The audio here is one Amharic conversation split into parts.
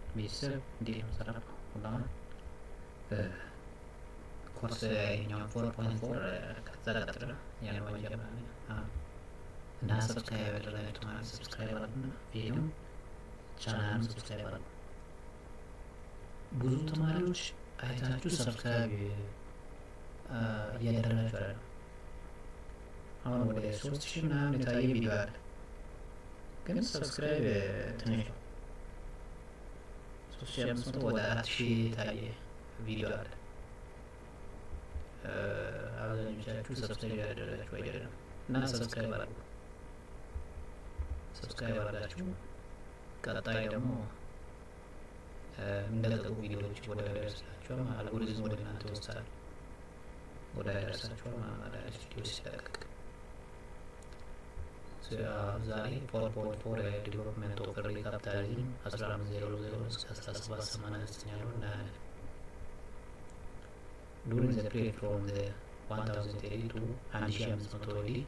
ቤተሰብ እንዴት ነው ሰላም ሁላማ ኮርስ ያኛው ፎር ፖይንት ፎር ከዛ ቀጥሎ ያን ወንጀል እና ሰብስክራይብ ያደረጋችሁ ማለት ሰብስክራይብ አድርጉና ቪዲዮን ቻናሉን ሰብስክራይብ አድርጉ። ብዙ ተማሪዎች አይታችሁ ሰብስክራይብ እያደረጋችሁ አይደለም። አሁን ወደ ሶስት ሺህ ምናምን የታየ ቪዲዮ አለ፣ ግን ሰብስክራይብ ትንሽ ነው። ሶስት ሺህ አምስት መቶ ወደ አራት ሺህ የታየ ቪዲዮ አለ። አብዛኞቻችሁ ሰብስክራይብ ያደረጋችሁ አይደለም እና ሰብስክራይብ አድርጉ። ሰብስክራይብ አድርጋችሁ ቀጣይ ደግሞ እንደለቀቁ ቪዲዮዎች ወደ ደርሳችኋል። አልጎሪዝም ወደ እናንተ ይወስዳል፣ ወደ ደርሳችኋል ማለት ቪዲዮ ሲለቀቅ ዛሬ ፎር ፖይንት ፎር ዲቨሎፕመንት ኦፍ ኤርሊ ካፒታሊዝም አስራ አምስት ዜሮ ዜሮ እስከ አስራ ሰባት ሰማንያ ዘጠኝ ያለው እናያለን። during the period from the 1080 to 1500 AD,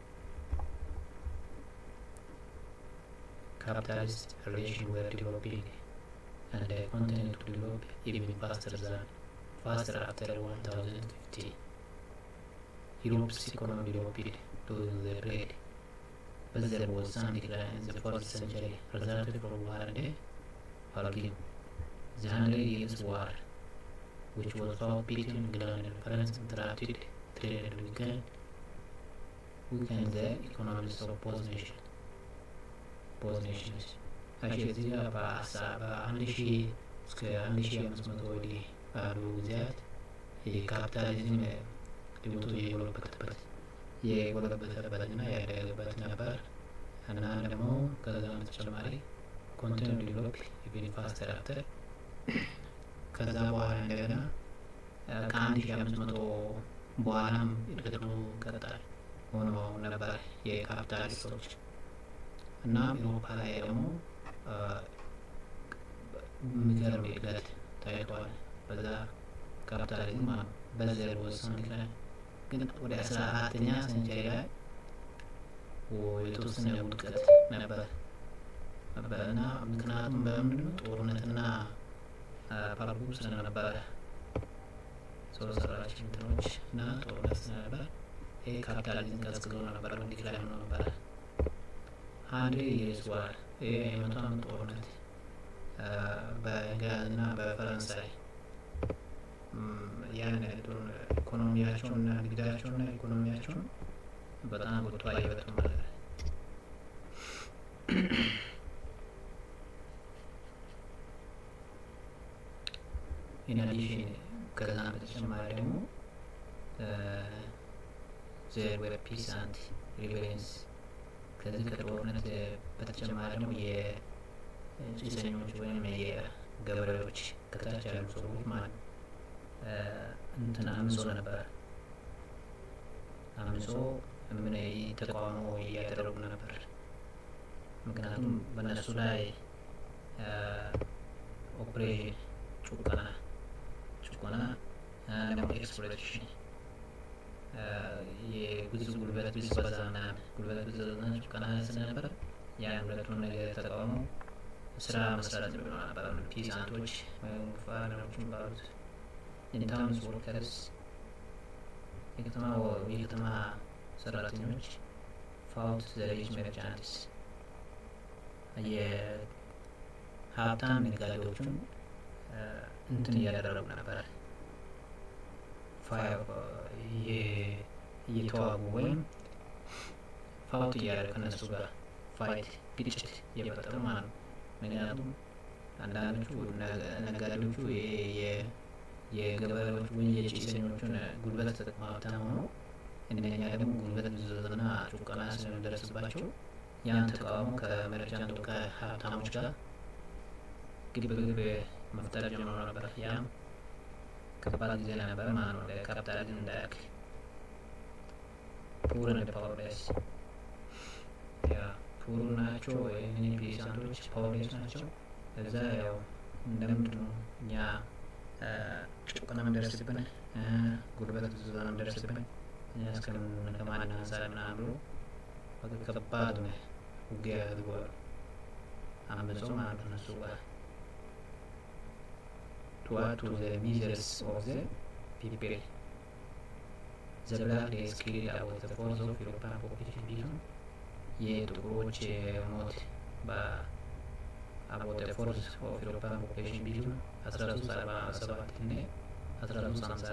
capitalist relations were developing and they continued to develop even faster than faster after 1050. Europe's economy developed during the period, but there was some decline in the fourth century resulted from war and Algin. The Hundred Years' War which was fought between England and France interrupted trade and weakened, weakened the economies of both nations. both nations. actually እዚህ ጋር በአንድ ሺ እስከ አንድ ሺ አምስት መቶ ወዲህ ባሉ ጊዜያት የካፒታሊዝም ሊወጡ የጎለበተበት የጎለበተበት እና ያደገበት ነበር እና ደግሞ ከዛ በተጨማሪ ኮንቲኑ ዲቨሎፕ ኢቨን ፋስተር አፍተር ከዛ በኋላ እንደገና ከአንድ ሺ አምስት መቶ በኋላም እድገቱ ቀጣይ ሆኖ ነበር የካፒታሊስቶች እና ኤሮፓ ላይ ደግሞ የሚገርም እድገት ታይቷል። በዛ ካፒታሊዝም በዘር ወሰን ላይ ግን ወደ አስራ አራተኛ ሰንቸሪ ላይ የተወሰነ ውድቀት ነበር እና ምክንያቱም በምንድን ነው ጦርነትና ፓርጉ ስለነበረ ሰው ሰራሽ እንትኖች እና ጦርነት ስለነበረ ይህ ካፒታሊዝም ቀዝቅዞ ነበር፣ ዲክላይን ሆኖ ነበረ። አንድ የርስ ዋር ይህ የመቶ ዓመት ጦርነት በእንግሊዝ እና በፈረንሳይ ያን ኢኮኖሚያቸውን እና ንግዳቸውን እና ኢኮኖሚያቸውን በጣም ጎድቶ አየበት ማለት ነው። ኢንአዲሽን ከዛ በተጨማሪ ደግሞ ዘር ዌር ፒስ አንድ ሪቨረንስ ከዚህ ከጦርነት በተጨማሪ ደግሞ የጭሰኞች ወይም የገበሬዎች ከታች ያሉ ሰዎች ማለት እንትን አምጾ ነበር። አምጾ ምን ተቃውሞ እያደረጉ ነበር። ምክንያቱም በእነሱ ላይ ኦፕሬሽን ጭቆና ጭቆና ደግሞ ኤክስፕሎይቴሽን የብዙ ጉልበት ብዝበዛ ምናምን ጉልበት ብዝበዛ ጭቆና ስለነበረ ያን ሁለቱን ነገር ተቃውሞ ስራ መስራት ጀምሮ ነበር። ፒዛንቶች ወይም ፋርመሮች የሚባሉት ኢንታውንስ ወርከርስ የከተማ የከተማ ሰራተኞች ፋውት ዘሬጅ መርቻንትስ የሀብታም ነጋዴዎቹን እንትን እያደረጉ ነበረ እየተዋጉ ወይም ፋውት እያደረጉ ከነሱ ጋር ፋይት ግጭት እየፈጠሩ ማለት ነው። ምክንያቱም አንዳንዶቹ ነጋዴዎቹ የገበሬዎች ወይም የጭሰኞቹን ጉልበት ተጠቅመው ሀብታም ሆነው እነኛ ደግሞ ጉልበት ብዝበዛና ጭቆና ስለሚደርስባቸው ያን ተቃውሞ ከመርቻንቱ ከሀብታሞች ጋር ግብግብ መፍጠር ጀምሮ ነበር። ያም ከባድ ጊዜ ነበር ማለት ነው ለካፒታሊዝም እንዳያክ ፑር እንደ ፓወርሌስ ያ ፑሩ ናቸው ወይ ፒሳንቶች ፓወርሌስ ናቸው። እዛ ያው እንደምንድን ነው እኛ ጭቆና ምንደርስብን ጉልበት ብዝበዛ ምንደርስብን እኛ እስከምን ከማን አንሳር ምናምን ብሎ ከባድ ውጊያ ያድርገዋል። አምፀው ማለት ነው እነሱ ጋር to add to the miseries of the people. The black day is clearly about the force of European population ቢሆን የጥቁሮች ሞት about the force of European population ቢሆን አስራ ሶስት አርባ ሰባት እና አስራ ሶስት ሀምሳ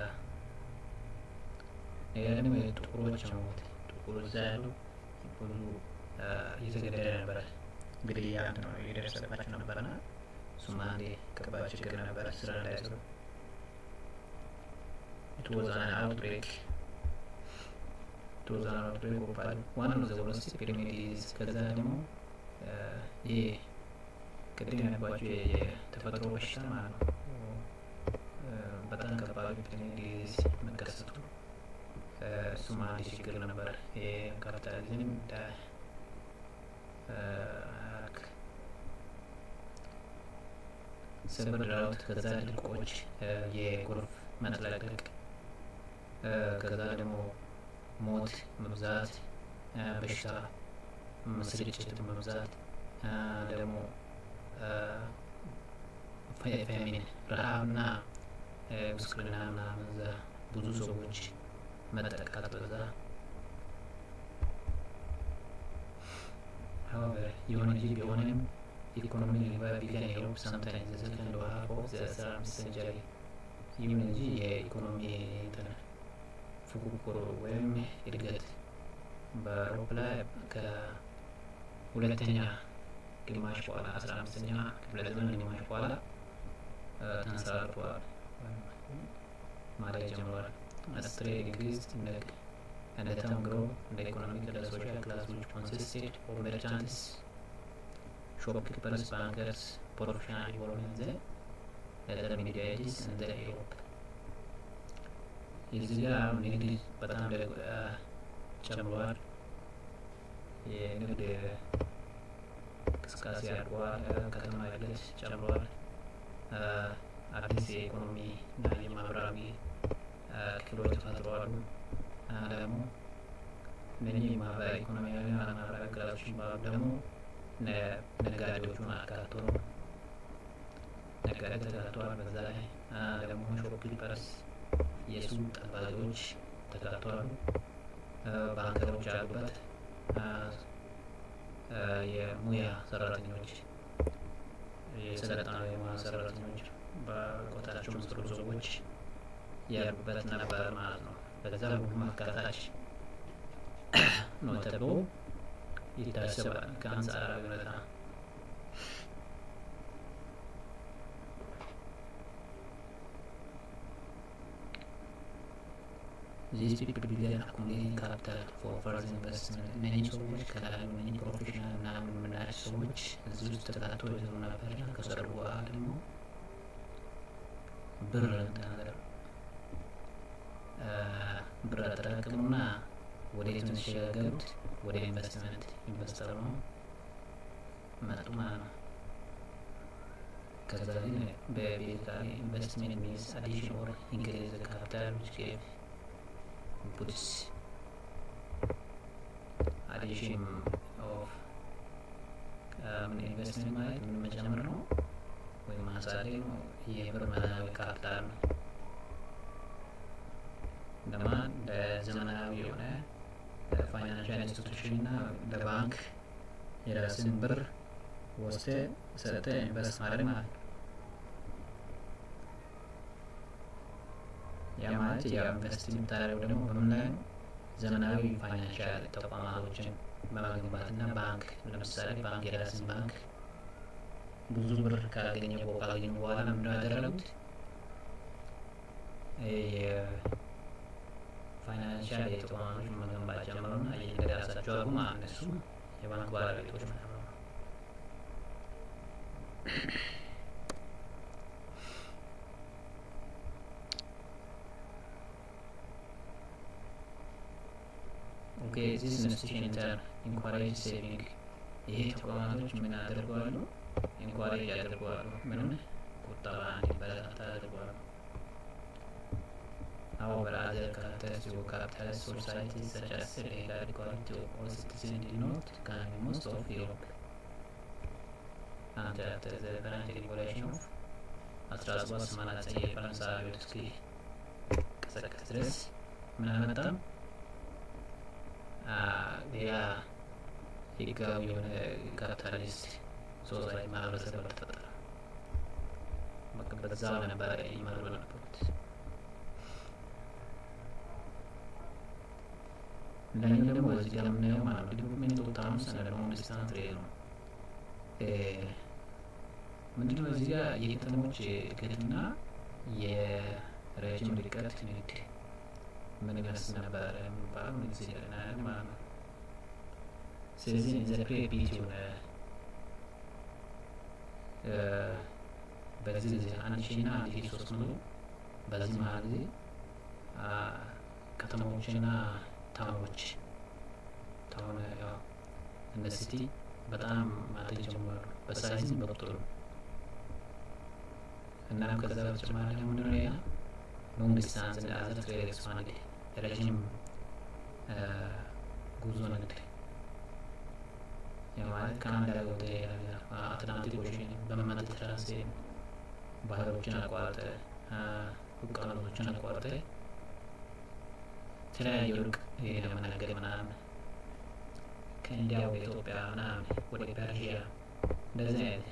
ነገር ደግሞ የጥቁሮች ሞት ጥቁር እዛ ያሉ ብዙ እየተገደለ ነበረ። እንግዲህ አንድ ነው የደረሰባቸው ነበርና እሱም አንዴ ከባድ ችግር ነበረ ስራ እንዳይሰሩ it was an outbreak it was an outbreak of one of the worst epidemics ከዛ ደግሞ ይሄ ቅድም ያልኳቸው የተፈጥሮ በሽታ ማለት ነው በጣም ከባድ ዲዚዝ መከሰቱ እሱም አንድ ችግር ነበረ። የካፒታሊዝም ሰበር ዳውት፣ ከዛ ድርቆች፣ የጎርፍ መጥለቅለቅ፣ ከዛ ደግሞ ሞት መብዛት፣ በሽታ ስርጭት መብዛት ደግሞ ፌሚን ረሃብና ጉስቁልና ምናምን እዛ ብዙ ሰዎች መጠቃት በዛ However, የሆነ እንጂ ቢሆንም ኢኮኖሚ ሪቫይቭ ቢገን ዩሮፕ ሳምታይም ዘ ሰከንድ ሃፍ ኦፍ ዘ አስራ አምስት ሴንቸሪ ይሁን እንጂ የኢኮኖሚ እንትን ፉክክር ወይም እድገት በአውሮፓ ላይ ከሁለተኛ ግማሽ በኋላ አስራ አምስተኛ ክፍለ ዘመን ግማሽ በኋላ ተንሰራርተዋል ማለት ጀምረዋል። As trade increased in the, and the town grew, the economic and the social class which consisted of merchants, shopkeepers, bankers, professional involved in the later Middle Ages and the Europe. እዚህ ጋር አሁን ንግድ በጣም ጨምሯል። የንግድ እንቅስቃሴ አድጓል። ከተማ እድገት ጨምሯል። አዲስ የኢኮኖሚ እና የማህበራዊ ክፍሎች ተፈጥረዋሉ። ደግሞ እነኚህ ማህበራዊ ኢኮኖሚያዊ እና ማህበራዊ ክላሶች የሚባሉ ደግሞ ነጋዴዎቹን አካቶ ነው። ነጋዴ ተካተዋል። በዛ ላይ ደግሞ ሾፕኪፐርስ የሱቅ ጠባቂዎች ተካተዋሉ። ባንከሮች አሉበት። የሙያ ሰራተኞች የሰለጠኑ የሙያ ሰራተኞች በቆታቸው ምስሩ ሰዎች ያሉበት ነበር ማለት ነው። በዛ ሁሉም አካታች ነው ተብሎ ይታሰባል ከአንጻራዊ ሁኔታ These people began accumulating capital for further investment. እነኚህ ሰዎች ከላሉ እነኚህ ፕሮፌሽናል ምናምን የምናያቸው ሰዎች እዚህ ውስጥ ተካቶ ይዘው ነበር። ከሰሩ በኋላ ደግሞ ብር ነገር ብር አጠራቅሙና ወደ የት ነው የተሸጋገሩት? ወደ ኢንቨስትመንት ኢንቨስተር ነው መጡ ማለት ነው። ከዛ ግን በቤዚካሊ ኢንቨስትመንት ሚንስ አዲሽን ኦር ኢንክሪዝ ካፒታል ዊች ጌቭ puts addition of ምን ኢንቨስትመንት ማለት ምን መጨመር ነው ወይም ማሳደግ ነው። የብር መናዊ ካፒታል ነው። ለማን ለዘመናዊ የሆነ ፋይናንሻል ኢንስቲቱሽን እና ለባንክ የራስን ብር ወስደ ሰጠ ኢንቨስት ማድረግ ማለት ነው። ያ ማለት ያው ኢንቨስት የምታደርገው ደግሞ በምን ላይ ነው? ዘመናዊ ፋይናንሻል ተቋማቶችን በመገንባት እና ባንክ ለምሳሌ ባንክ የራስን ባንክ ብዙ ብር ካገኘ ካገኘ በኋላ ምንድነው ያደረጉት? የፋይናንሻል የተቋማቶች መገንባት ጀመሩና የራሳቸው አሉ ማለት እነሱ የባንክ ባለቤቶች ማለት ነው። ኦኬ ዚስ ኢንስቲቱሽን ኢንተር ኢንኳሬጅ ሴቪንግ ይሄ ተቋማቶች ምን ያደርገዋሉ? ኢንኳሬጅ ያደርገዋሉ። ምንም ቁጠባ እንዲበረታታ ያደርገዋሉ። However, other characteristics of capitalist societies such as legal equality of all citizens did not come in most of Europe. And after the current regulation of አስራ ሰባት ሰማንያ ዘጠኝ የፈረንሳይ አብዮት እስኪ ቀሰቀስ ድረስ ምን አልመጣም። ሌላ ህጋዊ የሆነ ካፒታሊስት ሶሳይቲ ማህበረሰብ አልተፈጠረ። በቃ በዛው ነበረ ይመሩ የነበሩት። ሌላኛው ደግሞ እዚህ ጋር የምናየው ማለት ነው ዲቨሎፕሜንት ኦፍ ታውንስ እና ደግሞ ዲስታንስ ሬል ነው። ምንድነው እዚህ ጋር የከተሞች እድገትና የረጅም ርቀት ንግድ ምን ይመስል ነበረ የሚባለው ጊዜ ይለናል ማለት ነው። ስለዚህ ዘ ፕሬቢት የሆነ በዚህ ጊዜ አንድ ሺ እና አንድ ሺ ሶስት መቶ በዚህ መሀል ጊዜ ከተሞችና ታውኖች ታውን ያው እንደ ሲቲ በጣም ማደግ ጀምሯሉ በሳይዝም በቁጥሩ እናም ከዛ በተጨማሪ ደግሞ ምንድነው ያ ሎንግ ዲስታንስ እንደ አዘር ትሬድ ኤክስፓንድ ረዥም ጉዞ ንግድ ማለት ከአንድ ሀገር ወደ አትላንቲክ ኦሽን በሜዲትራንሲያን ባህሮችን አቋርጠ ውቅያኖሶችን አቋርጠ የተለያዩ ሩቅ የመናገር ምናምን ከኢንዲያ ወደ ኢትዮጵያ ምናምን ወደ ፐርሺያ እንደዚህ አይነት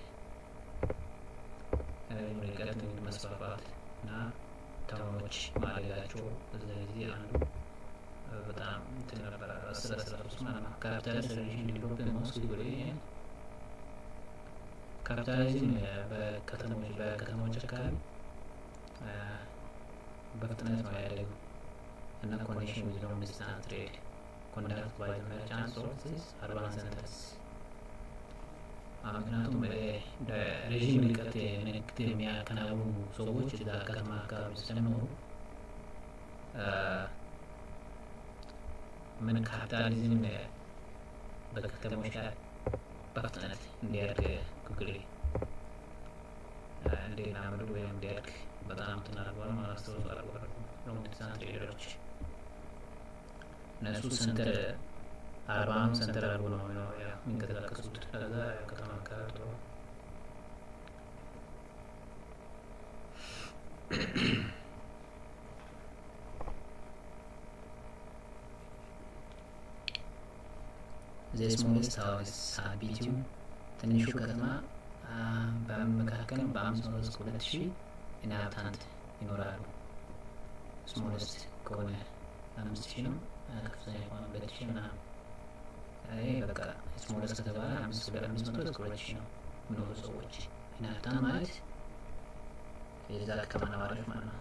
ርቀት ንግድ መስፋፋት እና ታውኖች ማደጋቸው በዛ ጊዜ አንዱ በጣም እንትን ነበረ። አስር አስራ ሶስት ማለት ነው። ካፒታሊስት ሬሌሽን ዲቨሎፕ ሞስት ወደ ካፒታሊዝም በከተሞች በከተሞች አካባቢ በፍጥነት ነው ያደገው እና ኮኔክሽን ዊዝ ሎንግ ዲስታንስ ትሬድ ኮንዳክት ባይ ዘ መርቻንት ሶርሲስ አርባን ሰንተርስ ምክንያቱም ረዥም ርቀት ንግድ የሚያከናውኑ ሰዎች እዛ ከተማ አካባቢ ስለሚኖሩ ምን ካፒታሊዝም በከተሞች ላይ በፍጥነት እንዲያድግ ጉግል እንዲናምዱ ወይም እንዲያድግ በጣም ትናርጓል ማስተውስ አርጓል ሎንግ ዲስታንስ ትሬደሮች እነሱ ሰንተር አርባም ሰንተር አድርጎ ነው ነው የሚንቀሳቀሱት። ከዛ ከተማ አካባቢ ጥሩ ዘስሞሌስት ሀውስ ሀቢቲው ትንሹ ከተማ በመካከል በአምስት መቶ እስከ ሁለት ሺህ ኢንሃብታንት ይኖራሉ። ስሞሌስት ከሆነ አምስት ሺህ ነው። ከፍተኛ ከሆነ ሁለት ሺህ ምናምን ይሄ በቃ ስሞለስ ከተባለ አምስት ወደ አምስት መቶ እስከ ሁለት ሺህ ነው የሚኖሩ ሰዎች ኢንሃብታንት ማለት የዛ ከተማ ነዋሪዎች ማለት ነው።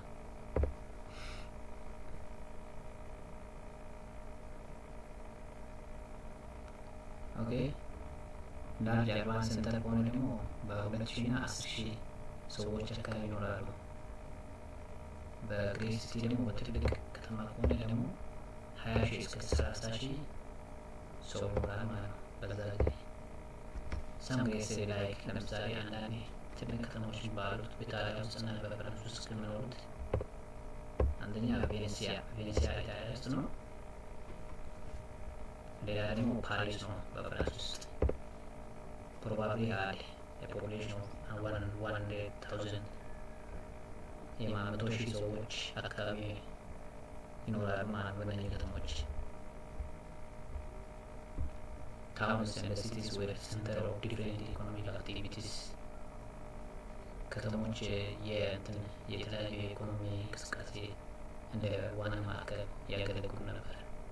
ኦኬ ላርጅ አርባን ሴንተር ከሆነ ደግሞ በሁለት ሺህ እና አስር ሺህ ሰዎች አካባቢ ይኖራሉ። በግሬት ሲቲ ደግሞ በትልቅ ከተማ ከሆነ ደግሞ ሀያ ሺህ እስከ ሰላሳ ሺህ ሰው ይኖራል ማለት ነው። በዛ ጊዜ ሰም ጌስ ላይ ለምሳሌ አንዳንዴ ትልቅ ከተሞች ባሉት በኢጣሊያ ውስጥና በፈረንስ ውስጥ ከሚኖሩት አንደኛ ቬኔሲያ ቬኔሲያ ኢጣሊያ ውስጥ ነው። ሌላ ደግሞ ፓሪስ ነው በፈረንስ ውስጥ ፕሮባብሊ አለ የፖፑሌሽን ዋን ሀንድሬድ ታውዘንድ የመቶ ሺህ ሰዎች አካባቢ ይኖራሉ ማለት በእነዚህ ከተሞች towns and the cities were center of different economic activities ከተሞች የእንትን የተለያዩ የኢኮኖሚ እንቅስቃሴ እንደ ዋና ማዕከል ያገለግሉ ነበር።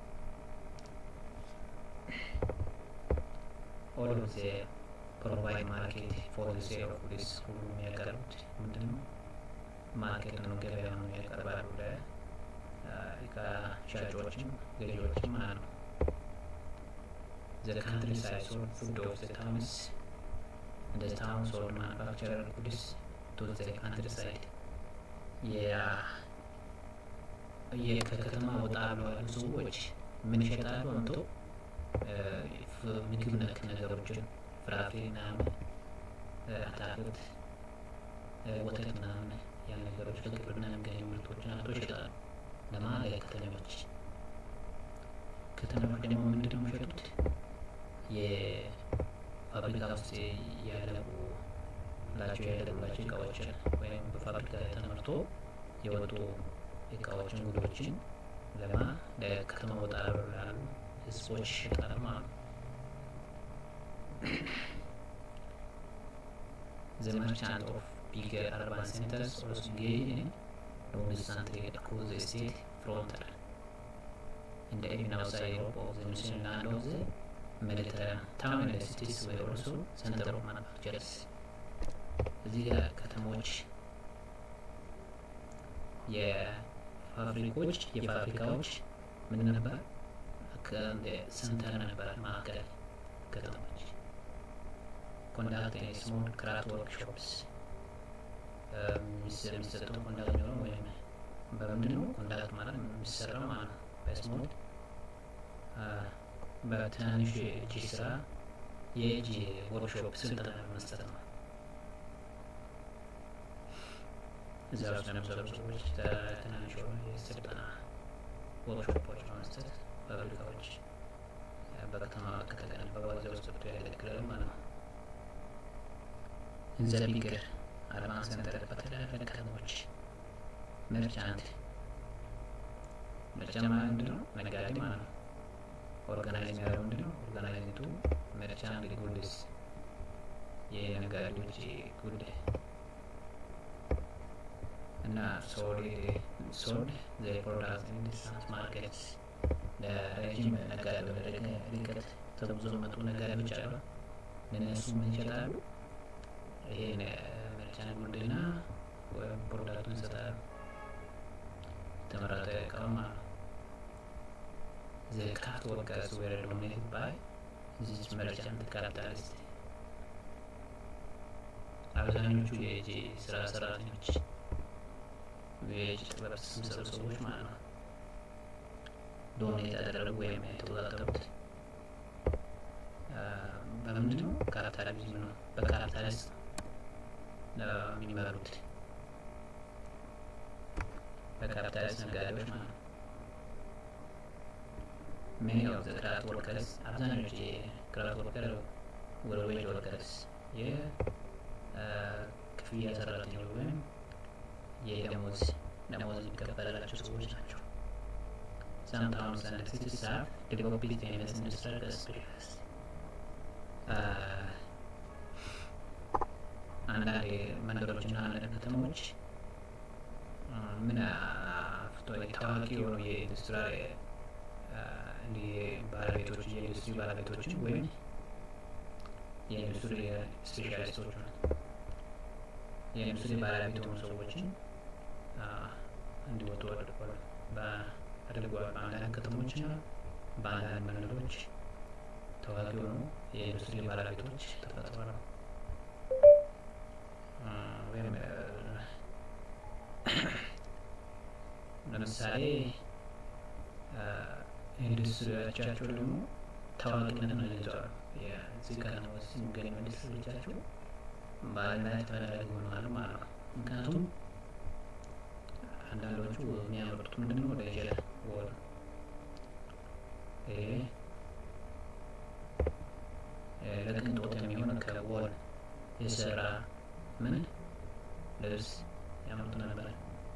all of the provide market for the sale of goods ሁሉ የሚያቀርቡት ምንድን ነው? ማርኬት ነው፣ ገበያ ነው ያቀርባሉ ለእቃ ሻጮችም ገዢዎችም ማለት ነው። the countryside sold food of the towns and the town sold manufactured goods to the countryside ከከተማ ወጣ ብለው ያሉ ሰዎች ምን ይሸጣሉ? አምቶ ምግብ ነክ ነገሮችን ፍራፍሬ ምናምን፣ አታክልት፣ ወተት ምናምን ያን ነገሮች ከግብርና የሚገኙ ምርቶችን አምቶ ይሸጣሉ። ለማ ለከተሞች ከተሞች ደግሞ ምንድን ነው የሚሸጡት? የፋብሪካ ውስጥ ያለቁ ላቸው የሄደላቸው እቃዎችን ወይም በፋብሪካ ተመርቶ የወጡ እቃዎችን ጉዶችን ለማ ለከተማ ወጣ ላሉ ህዝቦች ይሸጣል ማለት ነው። The merchant of bigger urban centers also engage in long-distance trade across the state frontier. In the even outside Europe of the Muslim land of the Mediterranean, town and cities were also center of manufactures. እዚህ ጋር ከተሞች የፋብሪኮች የፋብሪካዎች ምን ነበር ሰንተር ነበር ማዕከል ከተሞች ኮንዳክት ስሞል ክራፍት ወርክሾፕስ የሚሰጠው ኮንዳክት ነው ወይም በምንድን ነው ኮንዳክት ማለት የሚሰራው ማለት ነው በስሞል በትናንሽ የእጅ ስራ የእጅ ወርክሾፕ ስልጠና መስጠት ነው እዛ ውስጥ ለነበሩ ሰዎች ትናንሽ የሆኑ የስልጠና ወርክሾፖች በመስጠት ፋብሪካዎች በከተማ ከተገነባ ጊዜ ውስጥ ገብቶ ያገለግላሉ ማለት ነው። ዘ ቢገር አድቫንስ ሰንተር በተለያዩ ከተሞች መርቻንት መርቻ ማለት ምንድን ነው? ነጋዴ ማለት ነው። ኦርጋናይዝ የሚያደርገው ምንድን ነው? ኦርጋናይዝቱ መርቻንት ጉድስ የነጋዴዎች ጉዳይ እና ሶልድ ሶልድ ዘ ፕሮዳክት ኢን ዲስታንስ ማርኬትስ ለረጅም ነጋዴ ወደ ርቀት ተጉዞ መጡ ነጋዴዎች አሉ። ለእነሱ ምን ይሸጣሉ? ይሄን መርቻን ጉድና ወይም ፕሮዳክቱን ይሰጣሉ። የተመረጠ እቃው ማለት ነው። ዘ ክራፍት ወርከርስ ዌር ዶሚኔትድ ባይ ዚስ መርቻንት ካፒታሊስት አብዛኞቹ የእጅ ስራ ሰራተኞች የእጅ ጥበብ የሚሰሩ ሰዎች ማለት ነው ዶኔት ያደረጉ ወይም የተቆጣጠሩት በምንድን ነው? ካፒታሊዝም ነው። በካፒታሊስት የሚመሩት በካፒታሊስት ነጋዴዎች ማለት ነው። ሜኒ ኦፍ ዘ ክራፍት ወርከርስ አብዛኞቹ የክራፍት ወርከር ወደ ዌጅ ወርከርስ የክፍያ ሰራተኞች ወይም የደሞዝ ደሞዝ የሚከፈላቸው ሰዎች ናቸው። Some towns and cities have developed famous industrial specialists. አንዳንድ መንደሮችና አንዳንድ ከተሞች ምን አፍቶ ታዋቂ የሆኑ የኢንዱስትሪ ባለቤቶች የኢንዱስትሪ ባለቤቶችን ወይም የኢንዱስትሪ ስፔሻሊስቶች ነው የኢንዱስትሪ ባለቤት የሆኑ ሰዎችን እንዲወጡ አድርጓል አድርጓል። በአንዳንድ ከተሞችና በአንዳንድ መንደሮች ታዋቂ የሆኑ የኢንዱስትሪ ባለቤቶች ተፈጥሯል። ወይም ለምሳሌ ኢንዱስትሪዎቻቸው ደግሞ ታዋቂነትን ይዘዋል። የዚህ ከተማ ውስጥ የሚገኙ ኢንዱስትሪዎቻቸው በዓለም ላይ ተፈላጊ ሆነዋል ማለት ነው። ምክንያቱም አንዳንዶቹ የሚያመርቱት ምንድን ነው? ሌጀር ወር ለቅንጦት የሚሆን ከወል የሰራ ምን ልብስ ያመርቱ ነበረ።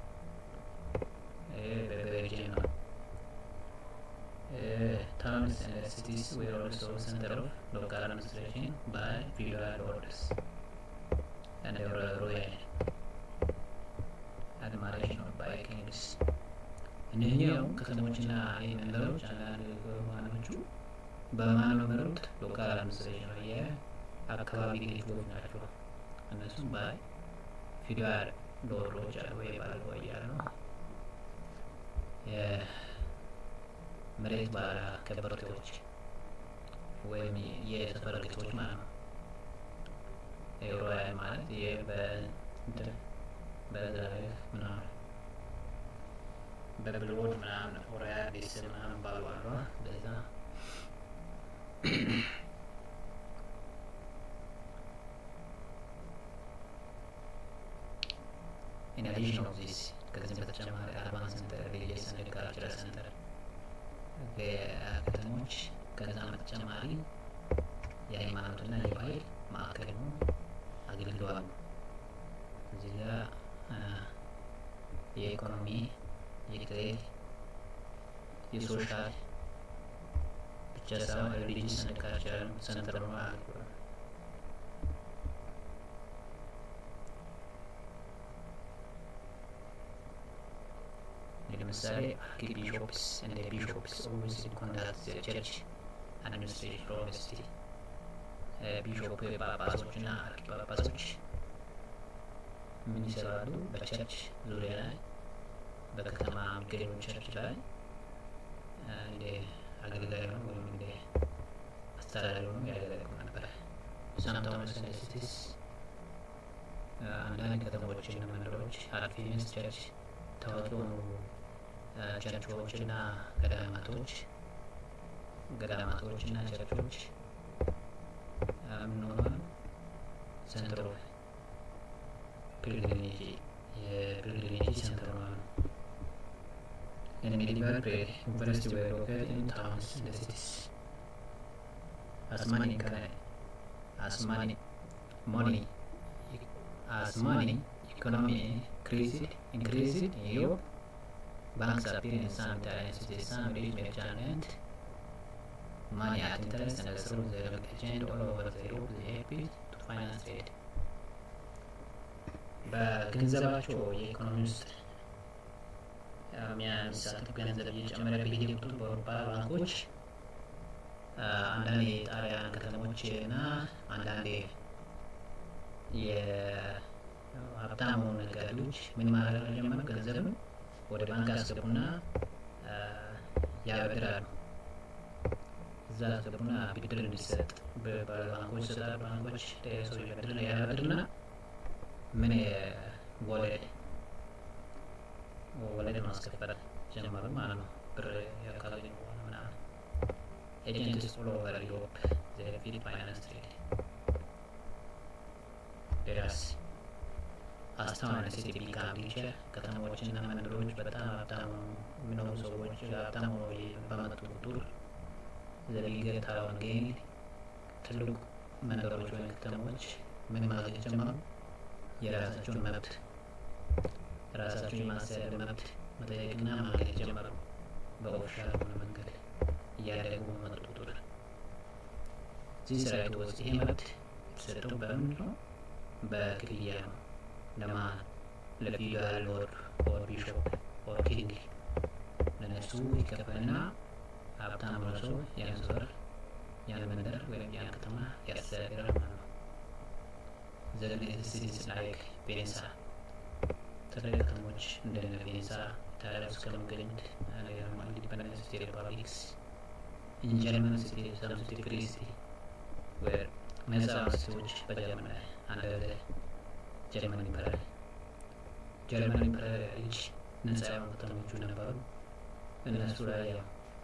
በቤልጅየም ነው። Towns and cities were also center of local administration by feudal orders and royal admiration by kings. እነኚህ ያው ከተሞችና መንደሮች አንዳንድ ዋናዎቹ በማን ነው የሚመሩት? ሎካል አድሚኒስትሬሽን ነው፣ የአካባቢ ገዢዎች ናቸው። እነሱም ባይ ፊውዳል ሎርዶች አሉ ወይ ባል እያሉ ነው መሬት ባለ ከበርቴዎች ወይም የሰፈር ጌቶች ማለት ነው። ሮያል ማለት ይህ በእንትን በዛሬ ምናምን በብልቦድ ምናምን ሮያል ቤተሰብ ምናምን ባሉ አሉ በዛ In addition of this, ከዚህ በተጨማሪ አርባን ሰንተር፣ ሪሊጅየስ ኤንድ ካልቸራል ሰንተር ከተሞች ከዛ በተጨማሪ የሃይማኖትና የባህል ማዕከል ነው አገልግለዋል። የትሬድ የሶሻል ብቻ ሳይሆን ሪሊጂስ ኤንድ ካልቸራል ሰንተር ነው ማለት ነው። ለምሳሌ አርኪቢሾፕስ እንደ ቢሾፕስ ኦልዌይስ ኮንዳክት ቸርች አድሚኒስትሬሽን ፍሮም ሲቲ ቢሾፕ ጳጳሶች እና አርኪ ጳጳሶች ምን ይሰራሉ? በቸርች ዙሪያ ላይ በከተማ የሚገኙ ቸርች ላይ እንደ አገልጋይ ነው ወይም እንደ አስተዳዳሪ ነው ያገለግሉ ነበረ። ሳምታውንስ እንደ ሲቲስ አንዳንድ ከተሞች እና መንደሮች አርኪሜስ ቸርች ታዋቂ የሆኑ ቸርቾች እና ገዳማቶች ገዳማቶች እና ቸርቾች ምን ሆኗል? ሰንትሮ ፒልግሪሜጅ የፒልግሪሜጅ ሰንትር ሆኗል። In medieval period, universities were located in towns and cities. As money, as money, money, as money economy increased, increased in Europe, banks appeared in some times with some rich merchant money at interest and through the exchange all over the Europe they helped to finance trade. በገንዘባቸው የኢኮኖሚ ውስጥ የሚሳተፍ ገንዘብ እየጨመረ በሄደ ቁጥር በአውሮፓ ባንኮች አንዳንድ የጣሊያን ከተሞች እና አንዳንድ የሀብታሙ ነጋዴዎች ምን ማድረግ ጀመሩ? ገንዘብን ወደ ባንክ አስገቡና ያበድራሉ። እዛ አስገቡና ብድር እንዲሰጥ ባንኮች ይሰጣሉ። ባንኮች ሰው ያበድርና ያበድርና ምን ወለድ ወለድ ማስከፈል ጀመሩ ማለት ነው። ብር ያካገኙ በኋላ ምናምን ኤጀንትስ ኦል ኦቨር ዩሮፕ ዘፊል ፋይናንስ ትሬድ ደራሲ አስተዋነ ሲቲ ቢካም ሪቸር ከተማዎችና መንደሮች በጣም ሀብታም የሚኖሩ ሰዎች ሀብታም በመጡ ቁጥር ዘቢገር ታውን ጌን ትልቅ መንደሮች ወይም ከተሞች ምን ማድረግ ጀመሩ? የራሳቸውን መብት ራሳቸውን የማስተዳደር መብት መጠየቅና ማግኘት ጀመሩ። በኦፊሻል በሆነ መንገድ እያደጉ በመጡ ቁጥር እዚህ ሰራዊት ውስጥ ይሄ መብት የተሰጠው በምንድን ነው? በክፍያ ነው። ለማን? ለፊውዳል ሎርድ ኦር ቢሾፕ ኦር ኪንግ ለነሱ ይከፈልና ሀብታም ሆነ ሰው ያን ሰፈር ያን መንደር ወይም ያን ከተማ ያስተዳድራል ማለት ነው። ዘግኔት ሲቲስ ላይክ ቬኔሳ ትልልቅ ከተሞች እንደነ ቬኔሳ ኢጣሊያ ውስጥ ከሚገኙት ኢንዲፐንደንት ስቴት ሪፐብሊክስ ኢን ጀርመን ሲቲ ሰም ሲቲ ፍሪ ሲቲ ዌር ነጻ ሲቲዎች በጀርመን ላይ አንድ ጀርመን ኢምፐረር ጀርመን ኢምፐረር እጅ ነጻ የሆኑ ከተሞቹ ነበሩ። እነሱ ላይ ያው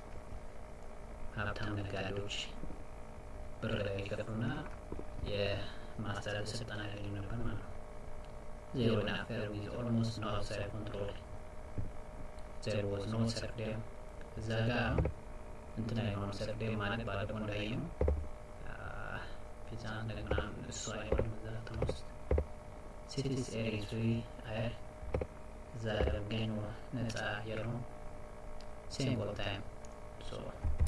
ሀብታም ነጋዴዎች ብር ላይ ይከፍሉና የማስተዳደር ስልጣን ያገኙ ነበር ማለት ነው። ዜሮ ናፈር ዊዝ ኦልሞስት ኖ አውትሳይድ ኮንትሮል ዜር ዋዝ ኖ ሰርዴም እዛ ጋር እንትን አይሆንም። ሰርዴም ማለት ባለፈው እንዳየው ፒዛ እንደገና እሱ አይሆንም። እዛ ከተማ ውስጥ ሲቲስ ኤሪስ አየር እዛ የሚገኙ ነጻ አየር ነው። ሴም ኦል ታይም ሶ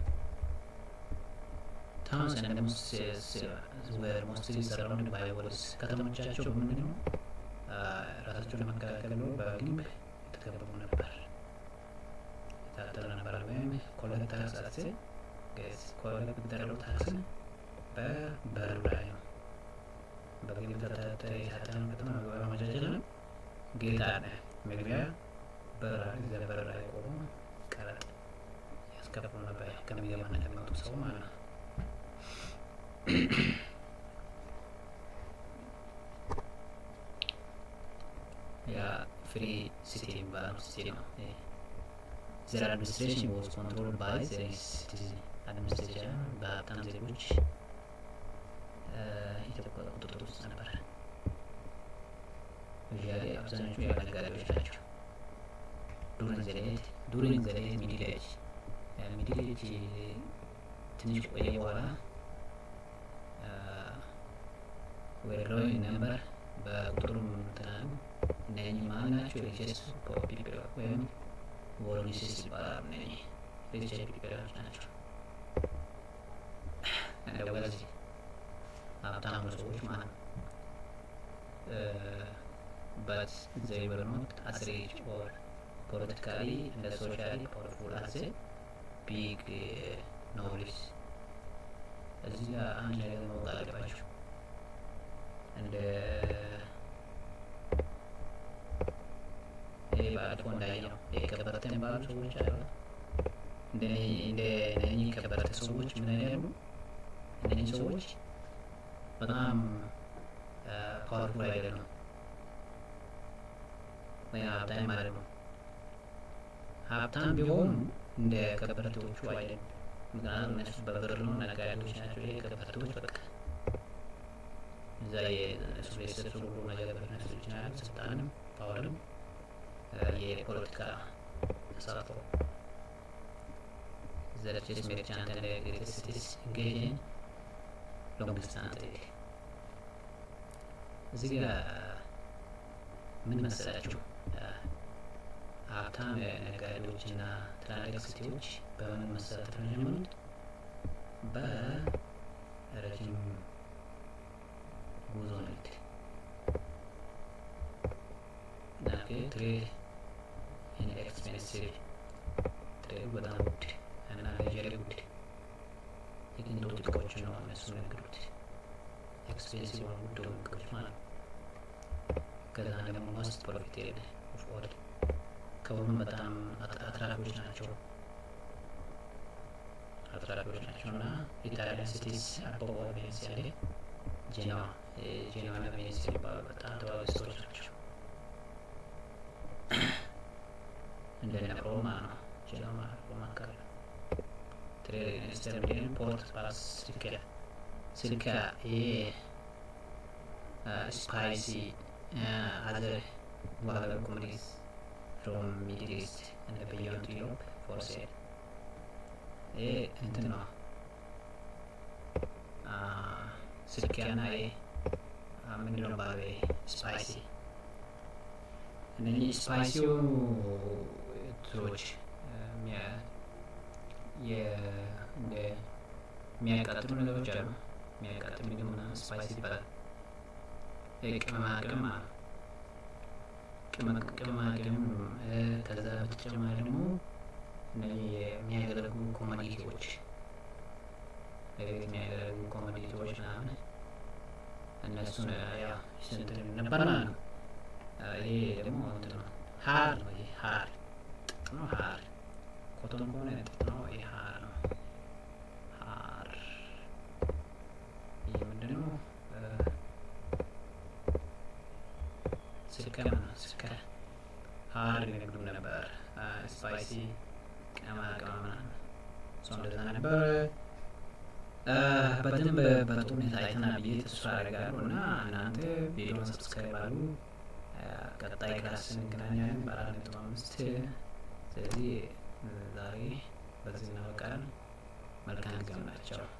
ታውንስ ኤንድ ወር ሞስትሊ ሰራውንድ ባይ ወልስ ከተሞቻቸው ምንድን ነው ራሳቸውን ለመከላከል ብሎ በግንብ የተከበቡ ነበር፣ የታጠረ ነበር። ወይም ኮሌክት ታክስ አሴ ኮሌክት የሚደረገው ታክስ በበሩ ላይ ነው። በግንብ የታጠረ ከተማ በማመቻቸት ነው። ጌጥ አለ መግቢያ በር እዚያ በር ላይ ቆሞ ቀረጥ ያስከፍሉ ነበር ከሚገባና ከሚወጡ ሰው ማለት ነው። ያ ፍሪ ሲቲ የሚባለው ሲቲ ነው። ዘር አድሚኒስትሬሽን ዋዝ ኮንትሮል ባይ ዘር ሲቲዝን አድሚኒስትሬሽን በሀብታም ዜጎች ቁጥጥር ውስጥ ነበረ። ዛሬ አብዛኞቹ የነጋዴዎች ናቸው። ዱሪንግ ዘ ሌት ዱሪንግ ዘ ሌት ሚድል ኤጅ ሚድል ኤጅ ትንሽ ቆየ በኋላ ወደ ግሮዊንግ ነበር በቁጥሩም እንትናሉ እነኚህ ማን ናቸው? ሪቸስ ፒፕል ወይም ቮሎኒሲስ ይባላሉ። እነኚህ ሪቸ ፒፕሎች ናቸው። እንደወዚህ ሀብታሙ ሰዎች ማለት ነው። but they were not as rich or politically and socially powerful as the big uh, nobles. እዚህ ጋር አንድ ነገር ማወቅ አለባቸው። እንደ ይሄ ባለፈው እንዳየነው የከበርቴ የሚባሉ ሰዎች አሉ። እንደ እነኚህ ከበርቴ ሰዎች ምን ያሉ እነኚህ ሰዎች በጣም ፓወርፉል አይደለም ወይ ሀብታም ማለት ነው። ሀብታም ቢሆኑ እንደ ከበርቴዎቹ አይደለም። ምክንያቱም እነሱ በብር ነው ነጋዴዎች ናቸው። ይሄ ከበርቴዎች በቃ እዛ የእነሱ ቤተሰብ ሁሉ ነገር በነሱ ይችላል። ስልጣንም ፓወርም የፖለቲካ ተሳትፎ the richest merchant and the greatest cities engage in long distance trade እዚህ ጋር ምን መሰላችሁ ሀብታም ነጋዴዎች እና ትላልቅ ሲቲዎች በምን መሰረት ነው የጀመሩት? በረጅም ጉዞ ንግድ ትሬድ ኢንኤክስፔንሲቭ ትሬድ በጣም ውድ እና ሌጀሪ ውድ የቅንጦት እቃዎች ነው እነሱ የሚነግዱት። ኤክስፔንሲቭ ሆኑ ውድ ሆኑ እቃዎች ማለት ነው። ከዛ ደግሞ ሞስት ፕሮፊቴብል ኦፍ ኦል ከሁሉም በጣም አትራፊዎች ናቸው አትራፊዎች ናቸው እና ኢታሊያን ሲቲስ አበባ ቬኔሲያሌ ጄኖዋ ጄኖዋ እና ቬኔሲያ የሚባሉ በጣም ታዋቂ ስቶች ናቸው። እንደነ ሮማ ነው ጄኖዋ ሮማ አካባቢ ትሬድ ሚኒስተር እንዲሁም ፖርት ፓስ ሲልካ ሲልካ ይሄ ስፓይሲ አዘር ዋለ ኮሚኒስ from Middle East and beyond Europe for sale. ይሄ እንትን ነው ስልኪያና ይሄ ምንድነው ባለ ስፓይሲ እነኚህ ስፓይሲው እንትኖች የሚያቃጥሉ ነገሮች አሉ። የሚያቃጥል ምግብ ምናምን ስፓይሲ ይባላል። ቅመማ ቅመም አለ ቅመማ ቅመም ከዛ በተጨማሪ ደግሞ እነዚህ የሚያገለግሉ ኮሞዲቲዎች ለቤት የሚያገለግሉ ኮሞዲቲዎች ምናምን እነሱን ያ ስንት ነበር ማለት ነው። ይሄ ደግሞ እንትን ነው ሀር ነው። ይሄ ሀር ጥጥ ነው። ሀር ኮቶን ከሆነ ጥጥ ነው። ይሄ ሀር ነው። ሀር ይህ ምንድን ነው? ስልከ ነው። ስልከ ሀር ይነግዱ ነበር። ስፓይሲ ቅመማ ቅመም ምናምን እሷ እንደዛ ነበር። በደንብ በጥሩ ሁኔታ አይተናል ብዬ ተስፋ አደርጋለሁ እና እናንተ ቪዲዮን ሰብስክራይብ አሉ። ቀጣይ ክላስ እንገናኛለን በአራት ነጥብ አምስት ስለዚህ ዛሬ በዚህ እናበቃለን። መልካም ጊዜ ናቸው።